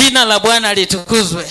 jina la bwana litukuzwe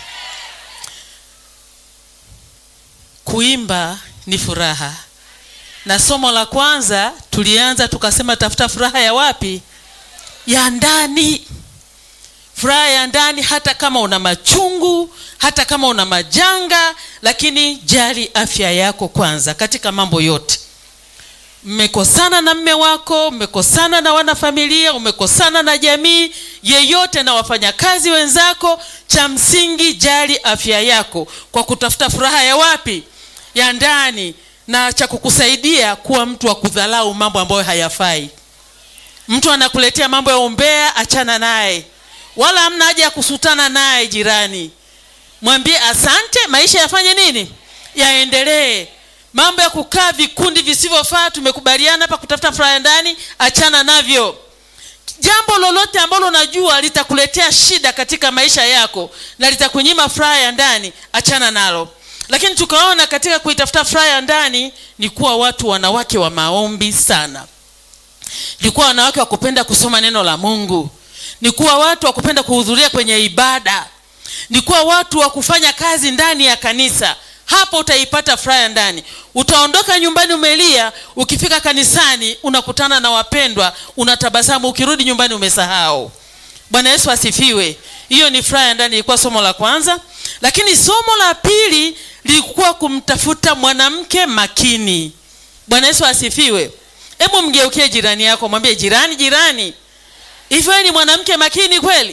kuimba ni furaha na somo la kwanza tulianza tukasema tafuta furaha ya wapi ya ndani furaha ya ndani hata kama una machungu hata kama una majanga lakini jali afya yako kwanza katika mambo yote mmekosana na mme wako mmekosana na wanafamilia umekosana na jamii yeyote na wafanyakazi wenzako cha msingi jali afya yako kwa kutafuta furaha ya wapi ya ndani na cha kukusaidia kuwa mtu wa kudhalau mambo ambayo hayafai mtu anakuletea mambo ya umbea achana naye wala hamna haja ya kusutana naye jirani mwambie asante maisha yafanye nini yaendelee mambo ya kukaa vikundi visivyofaa tumekubaliana hapa kutafuta furaha ya ndani achana navyo jambo lolote ambalo unajua litakuletea shida katika maisha yako na litakunyima furaha ya ndani achana nalo lakini tukaona katika kuitafuta furaha ya ndani ni kuwa watu wanawake wa maombi sana ni kuwa wanawake wa kupenda kusoma neno la mungu ni kuwa watu wa kupenda kuhudhuria kwenye ibada ni kuwa watu wa kufanya kazi ndani ya kanisa hapo utaipata furaha ya ndani utaondoka nyumbani umelia ukifika kanisani unakutana na wapendwa unatabasamu ukirudi nyumbani umesahau bwana yesu asifiwe hiyo ni furaha ya ndani ilikuwa somo la kwanza lakini somo la pili lilikuwa kumtafuta mwanamke makini bwana yesu asifiwe hebu mgeukie jirani yako mwambie jirani jirani hivyo ni mwanamke makini kweli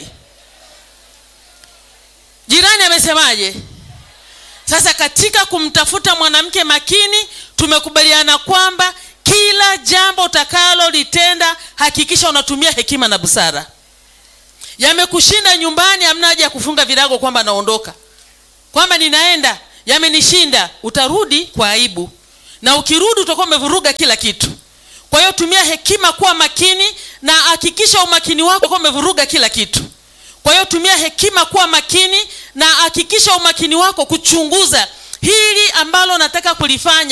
jirani amesemaje sasa katika kumtafuta mwanamke makini tumekubaliana kwamba kila jambo utakalolitenda hakikisha unatumia hekima na busara yamekushinda nyumbani hamna haja ya kufunga virago kwamba naondoka kwamba ninaenda yamenishinda utarudi kwa aibu na ukirudi utakuwa umevuruga kila kitu kwa hiyo tumia hekima kuwa makini na hakikisha umakini wako kuwa umevuruga kila kitu kwa hiyo tumia hekima kuwa makini na hakikisha umakini wako kuchunguza hili ambalo nataka kulifanya